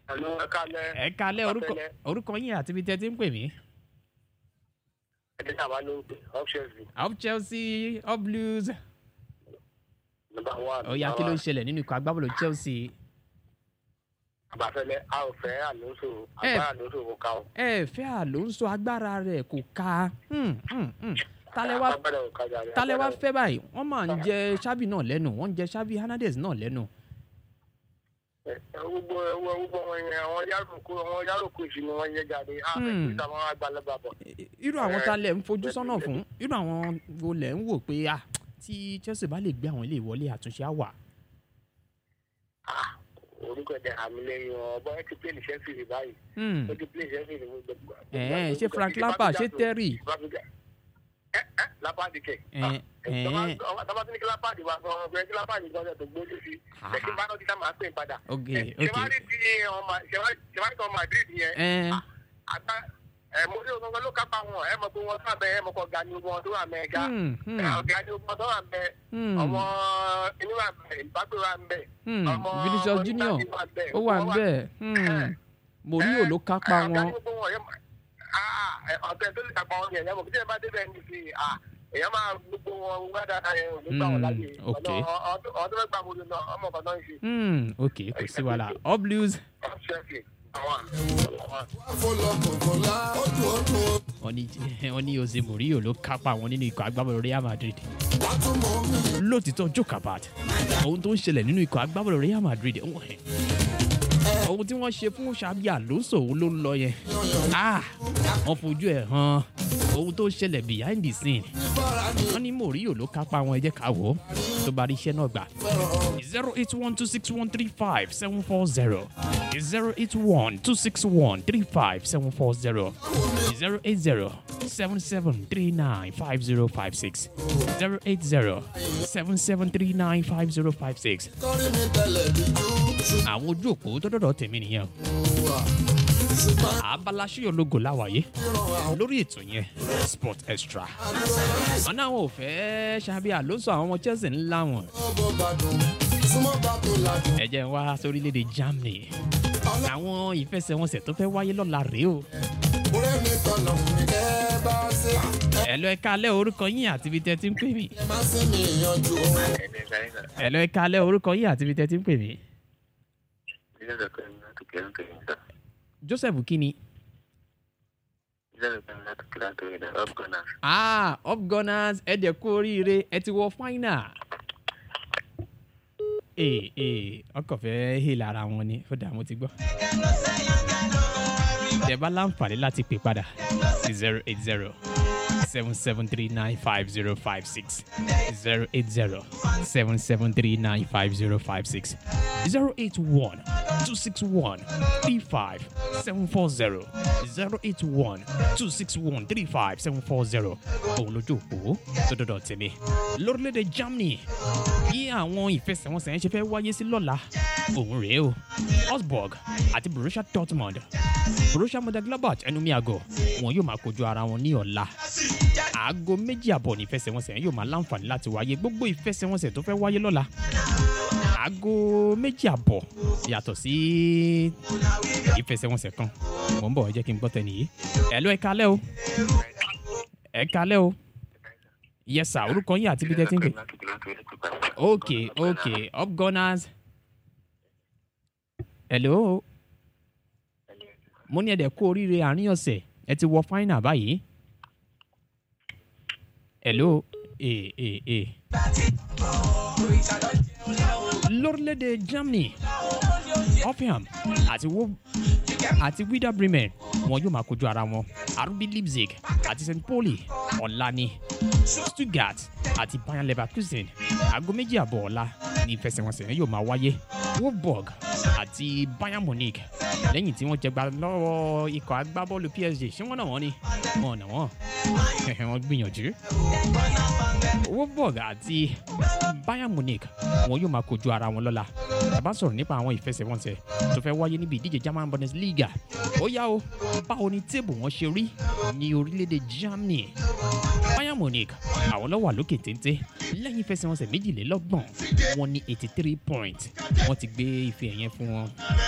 Hello, ẹ kálẹ́. ẹ kalẹ́ orúkọ Ọ̀tẹ̀lẹ̀. orúkọ yín àti ibi tẹ́ ti ń pè mí. Ẹni tí a bá ló ń pè up Chelsea up Chelsea up Blues. number one. ó yá kí ló ń ṣẹlẹ̀ nínú ikọ̀ agbábọ́ọ̀lù Chelsea. Àbáfẹ́lẹ́ a ò fẹ́ Alonso Ẹ. agbára Alonso kò ká o. ẹ fẹ́ Alonso agbára rẹ̀ kò ká. Hmm, hmm, hmm. talẹ̀ wá Agbára ò ká jàre. talẹ̀ wá agbára ò- fẹ́ báyìí wọ́n máa ń jẹ Xavi náà lẹ́nu wọ́n ń jẹ Xavi Hernandez náà lẹ́nu. Ẹ, Gbogbo ẹwọ gbogbo wọn yẹn àwọn yàròkó àwọn yàròkó ìṣù ni wọ́n yẹ jáde. A fẹ́ Hmm. kí sáwọn àgbàlagbà bọ̀. irú àwọn Ẹ, talẹ̀ ń fojú sọ́nà fún irú àwọn wo lẹ̀ ń wò pé ah tí Chelsea bá lè gbé àwọn ilé ìwọlé àtúnṣe á wà. Ah, Orúkọ ẹ̀dẹ̀ àmì lẹ́yìn ọ̀bọ ẹ ti pè ní Chelsea rí báyìí. Hmm. Ó ti pè ní Chelsea rí gbogbo. Ẹ̀ẹ́, ṣé Frank Lampard ṣé Terry. Ẹ ẹ Lampard kẹ̀. Ẹ, ẹ̀ẹ́. Tọ́ba tí ní kí Lampard wà fún ọmọ kí Lampard gbọ́dọ̀ tó gbójú sí. Ah. Ṣé kí bá náà ti sá máa pè padà? ok Ẹ, ok Ṣèwádìí ti ọmọ ṣèwádìí ti ọmọ Madrid yẹn. ẹ àgbà ẹ mo ní ọgbọngàn ló kápá wọn ẹ mọ pé wọn sábẹ ẹ mọ kọ ga ni wọn tó wà mẹga hmm, hmm, ọgá ni wọn tó wà mẹ hmm, ọmọ inú wà mẹ ìbágbé wà mẹ hmm. ọmọ Vinicius Junior onígbàgbé wà mẹ, ó wà wọ́n níbẹ̀ hmm. Mourinho ló kápá ẹ, ọ̀gá wọn ni gbogbo wọn yẹn ah ẹ, ọ̀gá tó lè kápá wọn yẹn yẹn mọ kí ẹ bá débẹ̀ ní sí ah èèyàn máa gbogbo wọn wá dáadáa yẹn ò ní gbà wọn Hmm, láyè ok. ọdún ọdún mẹ́gbàá mo lè lọ ọmọ kan náà ń ṣe hmm, ok kò sí wàhálà up Blues ọ̀ṣẹ́fì àwọn àwọn. fọlọ́kọ̀kọ̀lá ó dùn ó dùn ó. wọ́n ní wọ́n ní Jose Mourinho ló kápá wọn nínú ikọ̀ agbábọ́ọ̀lù Real Madrid wá tún mọ́ mi. lótìtọ́ jokabat ohun tó ń ṣẹlẹ̀ nínú ikọ̀ agbábọ́ọ̀lù Real Madrid wọ́n ẹ̀ ohun tí wọ́n ṣe fún Xabi Alonso òun ló ń lọ yẹn ah wọ́n fojú ẹ̀ hàn ohun tó ń ṣẹlẹ̀ behind the scene bára ni wọ́n ní Mourinho ló kápá wọn ẹ jẹ́ ká wò ó tó bá rí iṣẹ́ náà gbà zero eight one two six one three five seven four zero zero eight one two six one three five seven four zero zero eight zero seven seven three nine five zero five six zero eight zero seven seven three nine five zero five six kọ́rí mi tẹ̀lẹ̀ bí jù àwọn ojú òpó tó dọ̀dọ̀ tèmi nìyẹn o. ṣùgbọ́n ṣùgbọ́n abala ṣíyọ lógo láwàyé ìran àwọn lórí ètò yẹn sport extra wọn náà wọn ò fẹ́ Xabi Alonso àwọn ọmọ Chelsea ńlá wọn ọmọ gbàdùn súnmọ́ bá tó ládùn. ẹ jẹ́ n wá sórílẹ̀-èdè Germany àwọn ìfẹsẹ̀wọnsẹ̀ tó fẹ́ wáyé lọ́la rèé o ọ̀rẹ́ mi tọ̀nà mi kẹ́ bá ṣe. ẹ lọ ẹ kalẹ̀ orúkọ yín àti ibi tẹ́ ti ń pè mí ẹ má sí mi yanjú. ẹ lọ ẹ kalẹ̀ orúkọ yín àti ibi tẹ́ ti ń pè mí Joseph kini ah up gunners ẹ dẹ̀ kú oríire ẹ ti wọ final ee ee ọkọ̀ fẹ́ hí lára wọn ni ó dà mo ti gbọ́ tẹ́ bá láǹfààní láti pè padà sí zero eight zero seven seven three nine five zero five six zero eight zero seven seven three nine five zero five six zero eight one two six one three five seven four zero zero eight one two six one three five seven four zero òun lójú òpó tó dọ̀dọ̀ tèmi lórílẹ̀‐èdè Germany bí àwọn ìfẹsẹ̀wọnsẹ̀ yẹn ṣe fẹ́ wáyé sí lọ́la òun rèé o Augsburg àti Borussia Dortmund Borussia Mönchengladbach ẹnu mi àgọ́ wọn yóò máa kojú ara wọn ní ọ̀la aago méjì àbọ̀ ní ìfẹsẹ̀wọnsẹ̀ yẹn yóò máa láǹfààní láti wáyé gbogbo ìfẹsẹ̀wọnsẹ̀ tó fẹ́ wáyé lọ́la aago méjì àbọ̀ yàtọ̀ sí ìfẹsẹ̀wọnsẹ̀ kan mò ń bọ̀ ẹ jẹ́ kí n gbọ́ tẹ̀ nìyí ẹ̀ ló ẹ kalẹ́ o ẹ kalẹ́ o yes sir orúkọ yín àti bí tẹ́ ti ń pè ok ok up gunners hello mo ní ẹ̀dẹ̀ kú oríire àárín ọ̀sẹ̀ ẹ ti wọ final báyìí hello ee ee ee lórílẹ̀‐èdè Germany Hoffenheim àti wo àti Werder Bremen wọn yóò máa kojú ara wọn RB Leipzig àti St. Pauli ọ̀la ni Stuttgart àti Bayern Leverkusen aago méjì àbọ̀ ọ̀la ní ìfẹsẹ̀wọnsẹ̀ yẹn yóò máa wáyé Wolfsburg àti Bayern Munich lẹ́yìn tí wọ́n jẹgba lọ́wọ́ ikọ̀ agbábọ́ọ̀lù PSG ṣé wọ́n náà wọ́n ni wọ́n náà wọ́n wọ́n gbìyànjú Wolfsburg àti Bayern Munich wọn yóò máa kojú ara wọn lọ́la bàbá sọ̀rọ̀ nípa àwọn ìfẹsẹ̀wọnsẹ̀ tó fẹ́ wáyé níbi ìdíje German Bundesliga ó yá o báwo ni téèbù wọn ṣe rí ní orílẹ̀-èdè Germany Bayern Munich àwọn ló wà lókè téńté lẹ́yìn ìfẹsẹ̀wọnsẹ̀ méjìlélọ́gbọ̀n wọn ní eighty three point wọ́n ti gbé ife ẹ̀yẹn fún wọn